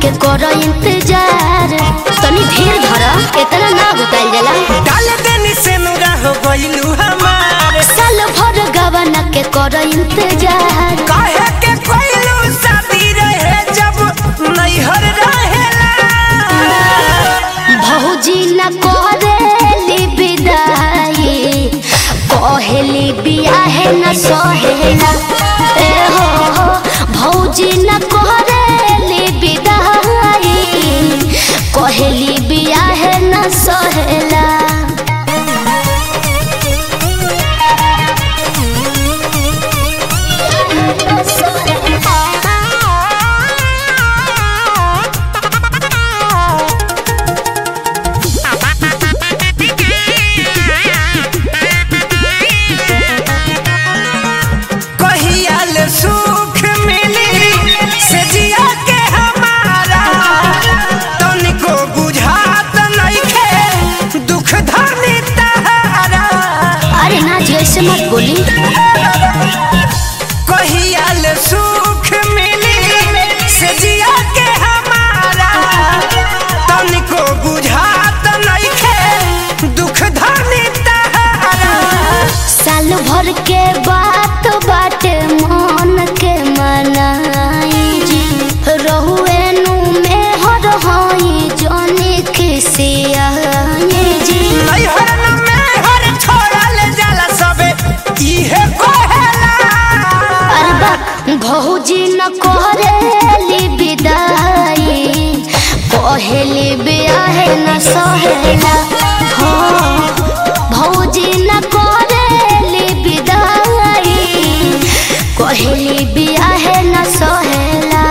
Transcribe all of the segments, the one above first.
के कर इंतजार तनी धीर धर इतना ना बताइल जाला डाल देनी से नुरा हो गइलू हमार साल भर गवाना के कर इंतजार काहे के कोइलू शादी रहे जब नैहर रहेला भौजी न करेली विदाई कहेली बियाहे न सहेला ए हो हो भौजी न करेली विदाई कहेली बियाहे न सहेला कहियाल सुख मिली से जिया के हमारा तनिको बुझात नइखे दुख धनी तहारा अरे ना जी ऐसे मत बोली कहियाल सुख मिली से जिया के हमारा तनिको बुझात नइखे दुख धनी तहारा साल भर के बात बाटे मन के मनाई जी रहुए नु में हर हई जने खिसियाई जी नैहर न मेहर छोड़ल जाला सबे इहे कहेला अरे बा भौजी न करेली विदाई कहेली बियाहे न सहेला हाँ भौजी न करेली विदाई कहेली बियाहे न सहेला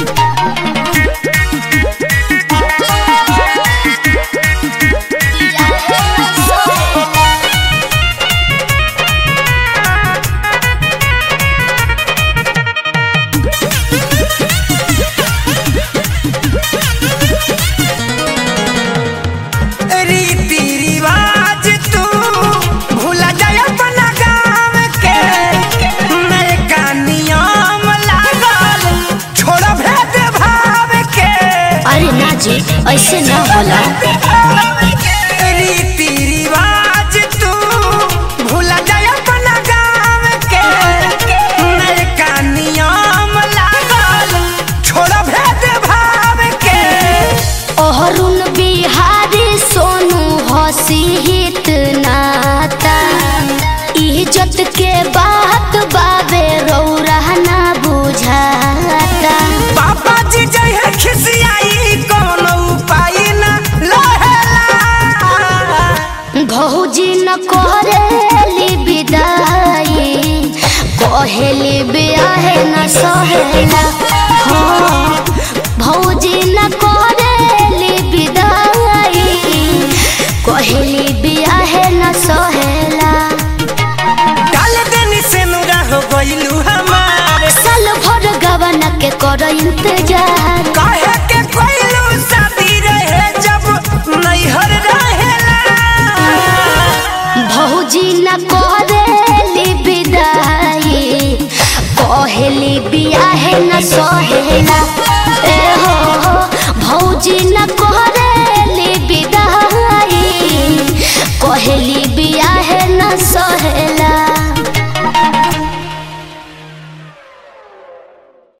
रीति रिवाज तू भूला जाय अपना गाँव के नयका नियम लागल छोड़ भेद भाव के अरे ना जी ऐसे ना होला रीति रिवाज तू भूला जाय अपना गाँव के नयका नियम लागल छोड़ भेद भाव के अहरुण बिहारी सोनू हसी हित नाता इज्जत के बात बाबे रौरा ना बुझाता पापा जी जय है खिसियाई कोनो उपाय न लहेला भौजी न करेली विदाई कहेली बियाहे न सहेला हाँ भौजी न करेली विदाई कहेली बियाहे न सहेला डाल देनी से नुरा हो गइलू हमार साल भर गवाना के कर इंतजार काहे के कोइलू शादी रहे जब नैहर रहेला भौजी न करेली विदाई कहेली बियाहे न सहेला ए हो हो भौजी न करेली विदाई कहेली